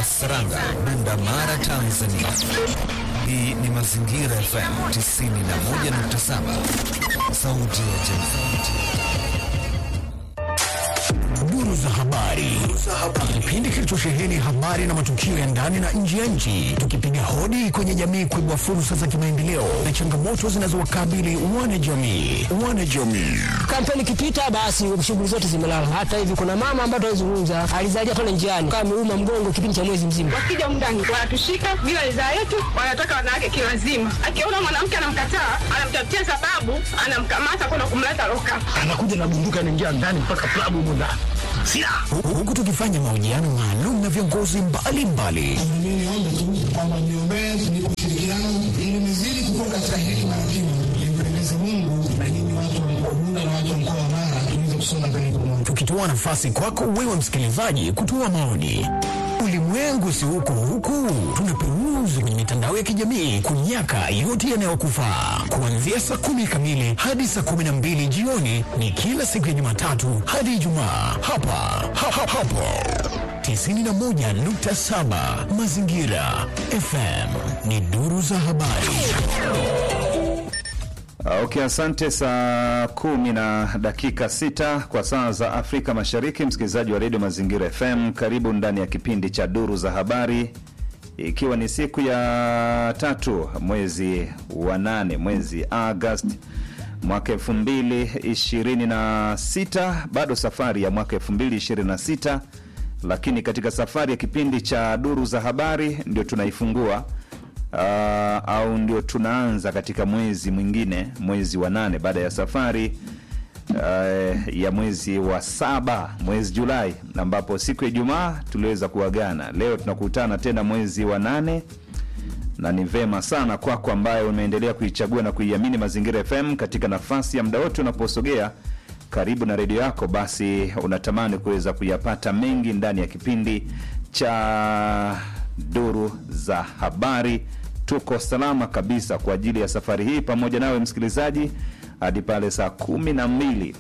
wa Saranga, Bunda Mara, Tanzania. Hii ni Mazingira FM 91.7, sauti ya jamii. Duru za habari, kipindi kilichosheheni habari na matukio ya ndani na nje ya nchi, tukipiga hodi kwenye jamii kuibua fursa za kimaendeleo na changamoto zinazowakabili wanajamii. Wanajamii Kampeni ikipita basi shughuli zote zimelala. Hata hivi kuna mama ambaye tunazungumza alizalia pale njiani kama ameuma mgongo kipindi cha mwezi mzima. Wakija mndani wanatushika bila ridhaa yetu, wanataka wanawake kiwazima. Akiona mwanamke anamkataa, anamtafutia sababu, anamkamata kwenda kumleta loka. anakuja na bunduki anaingia ndani mpaka klabu humo ndani. Silaha. Huku tukifanya mahojiano maalum na viongozi mbalimbali Mimi niombe tu kwamba niombee ni ushirikiano ili nizidi kukua katika hekima na kimo, nimpendeze Mungu na nyinyi watu wa mkoa Bunda na watu wa mkoa wa Mara tuweze kusonga mbele pamoja. tukitoa nafasi kwako wewe msikilizaji kutoa maoni. Ulimwengu si huko huku, tunaperuzi kwenye mitandao ya kijamii kunyaka yote yanayokufaa. Kuanzia saa kumi kamili hadi saa kumi na mbili jioni ni kila siku ya Jumatatu hadi Ijumaa hapa ha, ha, hapo 91.7 Mazingira FM ni duru za habari. Okay, asante. Saa kumi na dakika sita kwa saa za Afrika Mashariki, msikilizaji wa redio Mazingira FM, karibu ndani ya kipindi cha duru za habari, ikiwa ni siku ya tatu mwezi wa nane, mwezi Agosti mwaka elfu mbili ishirini na sita bado safari ya mwaka elfu mbili ishirini na sita lakini katika safari ya kipindi cha duru za habari ndio tunaifungua uh, au ndio tunaanza katika mwezi mwingine, mwezi wa nane baada ya safari uh, ya mwezi wa saba, mwezi Julai, ambapo siku ya Ijumaa tuliweza kuagana. Leo tunakutana tena mwezi wa nane na ni vema sana kwako ambaye umeendelea kuichagua na kuiamini Mazingira FM katika nafasi ya muda wote unaposogea karibu na redio yako, basi unatamani kuweza kuyapata mengi ndani ya kipindi cha duru za habari. Tuko salama kabisa kwa ajili ya safari hii pamoja nawe msikilizaji hadi pale saa kumi na mbili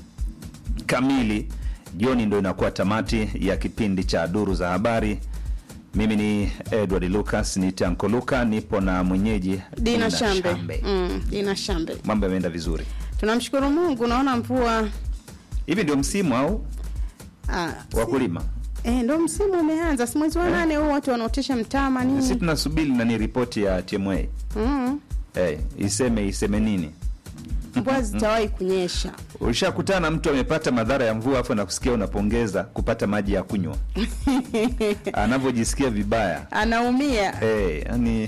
kamili jioni, ndo inakuwa tamati ya kipindi cha duru za habari. Mimi ni Edward Lucas, ni Tanko Luka, nipo na mwenyeji Dina Shambe. Mm, Dina Shambe. Mambo yameenda vizuri. Tunamshukuru Mungu, naona mvua Hivi ndio msimu au ah, wa kulima? eh, ndo msimu umeanza, si mwezi wa nane huu, watu wanaotesha mtama Sisi nini. tunasubiri nani ripoti ya TMA Mm, hey, iseme iseme nini. mvua zitawahi kunyesha. Ulishakutana na mtu amepata madhara ya mvua afu nakusikia unapongeza kupata maji ya kunywa anavyojisikia vibaya Anaumia. hey, yani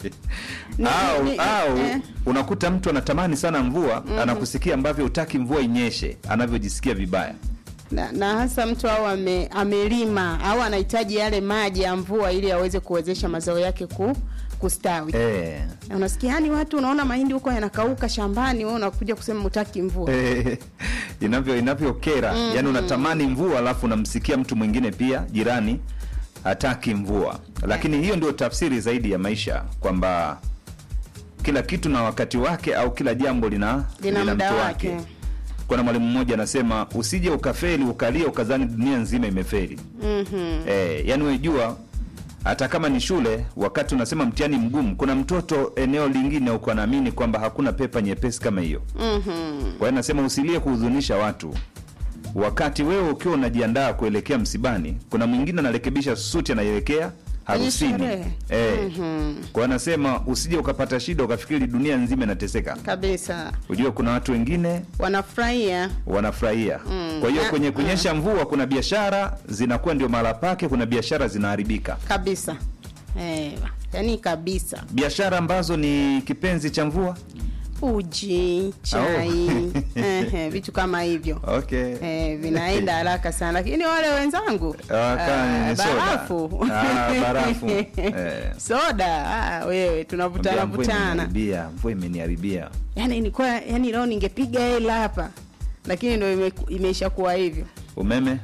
Ni- au, ni- au eh. unakuta mtu anatamani sana mvua anakusikia ambavyo utaki mvua inyeshe anavyojisikia vibaya na, na hasa mtu au ame, amelima au anahitaji yale maji ya mvua ili aweze kuwezesha mazao yake ku, kustawi. Eh, Na Unasikia yani watu unaona mahindi huko yanakauka shambani, wewe unakuja kusema utaki mvua. eh, inavyo inavyokera yani unatamani mvua alafu unamsikia mtu mwingine pia jirani hataki mvua lakini hiyo ndio tafsiri zaidi ya maisha kwamba kila kitu na wakati wake au kila jambo lina, Lina muda mtu wake. kuna mwalimu mmoja anasema usije ukafeli ukalia ukazani dunia nzima imefeli Mhm. Eh, yani wejua hata kama ni shule, wakati unasema mtihani mgumu, kuna mtoto eneo lingine uko anaamini kwamba hakuna pepa nyepesi kama hiyo. Mhm. Kwa hiyo nasema usilie kuhuzunisha watu, wakati wewe ukiwa unajiandaa kuelekea msibani, kuna mwingine anarekebisha suti anaelekea harusini. sherehe. Eh, kwa hiyo nasema usije ukapata shida ukafikiri dunia nzima inateseka. Kabisa. Ujue kuna watu wengine Wanafurahia. wanafurahia. Kwa hiyo Na- kwenye kunyesha mvua, kuna biashara zinakuwa ndio mahala pake, kuna biashara zinaharibika. kabisa eh, yani kabisa biashara ambazo ni kipenzi cha mvua uji chai eh, vitu kama hivyo okay. eh, vinaenda haraka sana lakini wale wenzangu Waka- ah, ni soda. barafu Ah, barafu. Eh. soda ah, wewe tunavutana Mbia, mvua vutana imeniharibia, mvua imeniharibia yani nilikuwa yani leo ningepiga hela hapa lakini ndo ime, imeisha kuwa hivyo umeme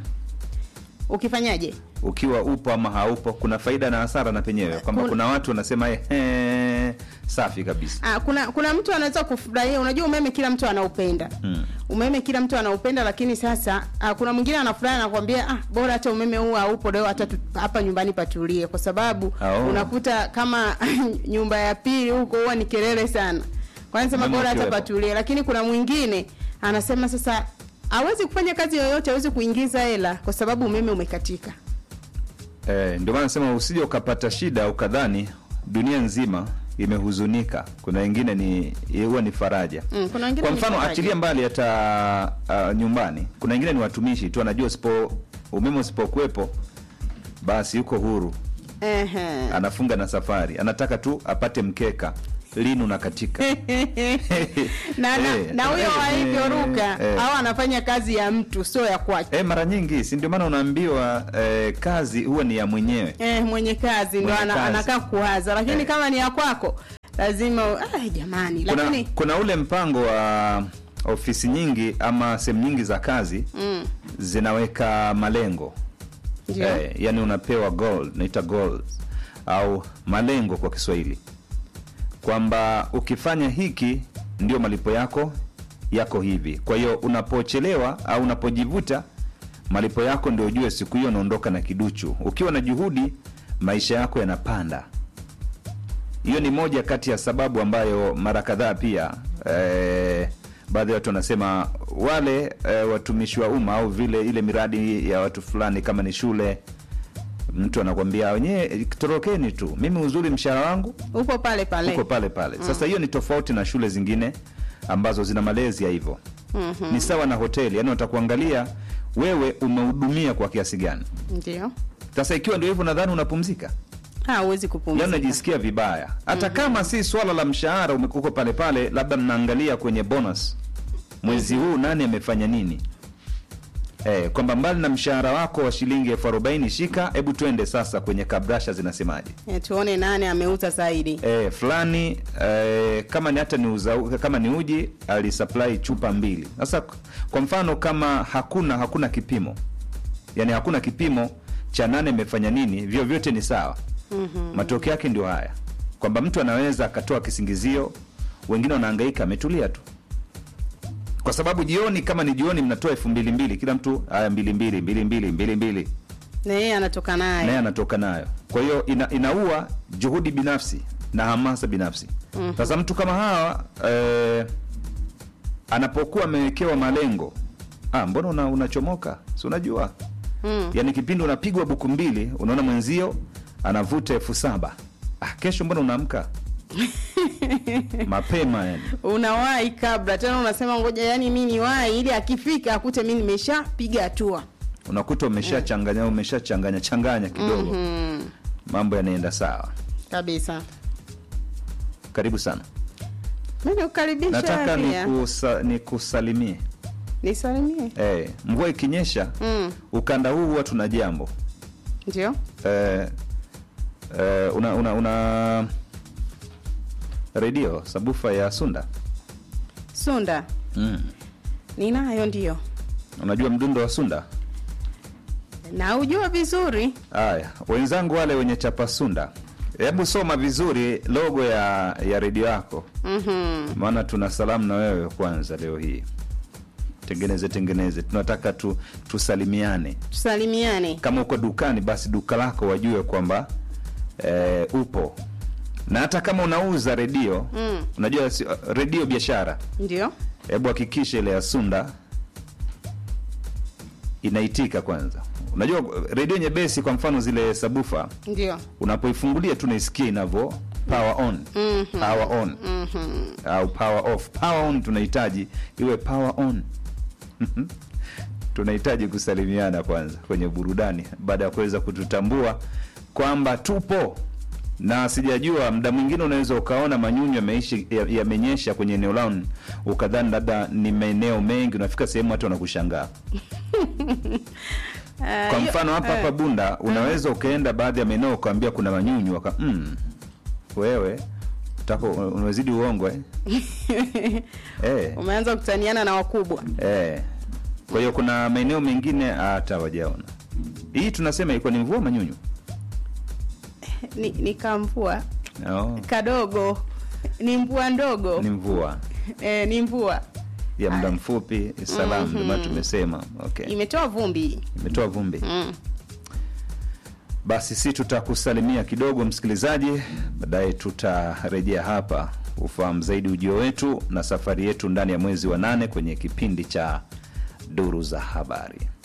ukifanyaje ukiwa upo ama haupo kuna faida na hasara na penyewe kwamba Kun- kuna watu wanasema "Eh, safi kabisa Ah, kuna kuna mtu anaweza kufurahia unajua umeme kila mtu anaupenda Mm. umeme kila mtu anaupenda lakini sasa ah, kuna mwingine anafurahi anakuambia ah, bora hata umeme huu haupo leo hata tu- hapa nyumbani patulie kwa sababu Oh. unakuta kama nyumba ya pili huko huwa ni kelele sana kwa hiyo anasema Umeme bora hata ukiwepo. patulie lakini kuna mwingine anasema sasa hawezi kufanya kazi yoyote hawezi kuingiza hela kwa sababu umeme umekatika Eh, ndio maana nasema usije ukapata shida ukadhani dunia nzima imehuzunika. Kuna wengine ni huwa ni faraja. Mm, kuna wengine Kwa ni mfano faraja. achilia mbali hata uh, nyumbani, kuna wengine ni watumishi tu, anajua usipo umeme usipokuwepo basi yuko huru, Ehe. anafunga na safari, anataka tu apate mkeka lini unakatika. na na- Eh, na huyo eh, wa hivyo eh, ruka eh. au anafanya kazi ya mtu sio ya kwake Eh, mara nyingi si ndio maana unaambiwa eh, kazi huwa ni ya mwenyewe. eh, mwenye kazi ndo Mwenye ana, kazi. anakaa kuwaza lakini Eh. kama ni ya kwako lazima ah, jamani kuna, lakini kuna ule mpango wa ofisi nyingi ama sehemu nyingi za kazi mm, zinaweka malengo ndio eh, yani unapewa goal naita goals au malengo kwa Kiswahili kwamba ukifanya hiki ndio malipo yako yako hivi. Kwa hiyo unapochelewa au unapojivuta, malipo yako ndio ujue siku hiyo unaondoka na kiduchu. Ukiwa na juhudi, maisha yako yanapanda. Hiyo ni moja kati ya sababu ambayo mara kadhaa pia eh, baadhi ya watu wanasema wale eh, watumishi wa umma au vile ile miradi ya watu fulani kama ni shule, mtu anakwambia wenyewe torokeni tu, mimi uzuri mshahara wangu upo pale pale uko pale pale. Sasa hiyo ni tofauti na shule zingine ambazo zina malezi ya hivyo. Ni sawa na hoteli, yani watakuangalia wewe umehudumia kwa kiasi gani. ndio Sasa ikiwa ndio hivyo, nadhani unapumzika Ah, huwezi yani kupumzika unajisikia vibaya hata kama si swala la mshahara umekuko pale pale, labda mnaangalia kwenye bonus mwezi huu nani amefanya nini eh, kwamba mbali na mshahara wako wa shilingi elfu arobaini shika, hebu twende sasa kwenye kabrasha zinasemaje? eh, tuone nani ameuza zaidi eh, fulani eh, kama ni hata ni uza, kama ni uji alisupply chupa mbili. Sasa kwa mfano kama hakuna hakuna kipimo, yani hakuna kipimo cha nane imefanya nini, vyovyote ni sawa. mm-hmm. Matokeo yake ndio haya kwamba mtu anaweza akatoa kisingizio, wengine wanahangaika, ametulia tu kwa sababu jioni, kama ni jioni, mnatoa elfu mbili mbili kila mtu, haya mbili mbili mbili mbili mbili mbili na yeye anatoka naye naye anatoka nayo. Kwa hiyo ina, inaua juhudi binafsi na hamasa binafsi. Sasa mtu kama hawa eh, anapokuwa amewekewa malengo ah, mbona una, unachomoka si unajua mm. yaani kipindi unapigwa buku mbili unaona mwenzio anavuta elfu saba ah, kesho mbona unaamka mapema yani unawahi kabla tena unasema ngoja yani mi niwahi ili akifika akute mi nimeshapiga hatua unakuta umeshachanganya umeshachanganya changanya kidogo mm. mambo yanaenda sawa kabisa karibu sana mi nikukaribisha nataka pia nikusa, nikusalimie nisalimie Eh, mvua ikinyesha mm. ukanda huu huwa tuna jambo ndio eh, eh, una, una, una redio sabufa ya Sunda sunda mm. ninayo ndio unajua mdundo wa Sunda na ujua vizuri haya wenzangu wale wenye chapa Sunda hebu soma vizuri logo ya ya redio yako mm-hmm. maana tuna salamu na wewe kwanza leo hii tengeneze tengeneze tunataka tu, tusalimiane tusalimiane kama uko dukani basi duka lako wajue kwamba eh, upo na hata kama unauza redio Mm. unajua si- redio biashara ndio hebu hakikisha ile ya sunda inaitika kwanza unajua redio nyepesi kwa mfano zile sabufa ndio unapoifungulia tu naisikia inavyo power on Mhm. power on mm-hmm. au power off power on tunahitaji iwe power on tunahitaji kusalimiana kwanza kwenye burudani baada ya kuweza kututambua kwamba tupo na sijajua mda mwingine unaweza ukaona manyunyu yameishi- ya- yamenyesha kwenye eneo lao ukadhani labda ni maeneo mengi unafika sehemu watu wanakushangaa kwa mfano hapa hapa bunda unaweza ukaenda baadhi ya maeneo ukaambia kuna manyunyu waka mm, wewe utako unazidi uongo eh? eh, umeanza kutaniana na wakubwa eh. kwa hiyo kuna maeneo mengine hata wajaona hii tunasema ilikuwa ni mvua manyunyu ni, ni kamvua oh, kadogo ni mvua ndogo ni mvua eh, ni mvua ya muda mfupi salamu ndio maana tumesema okay imetoa vumbi imetoa vumbi mm. basi si tutakusalimia kidogo msikilizaji baadaye tutarejea hapa ufahamu zaidi ujio wetu na safari yetu ndani ya mwezi wa nane kwenye kipindi cha duru za habari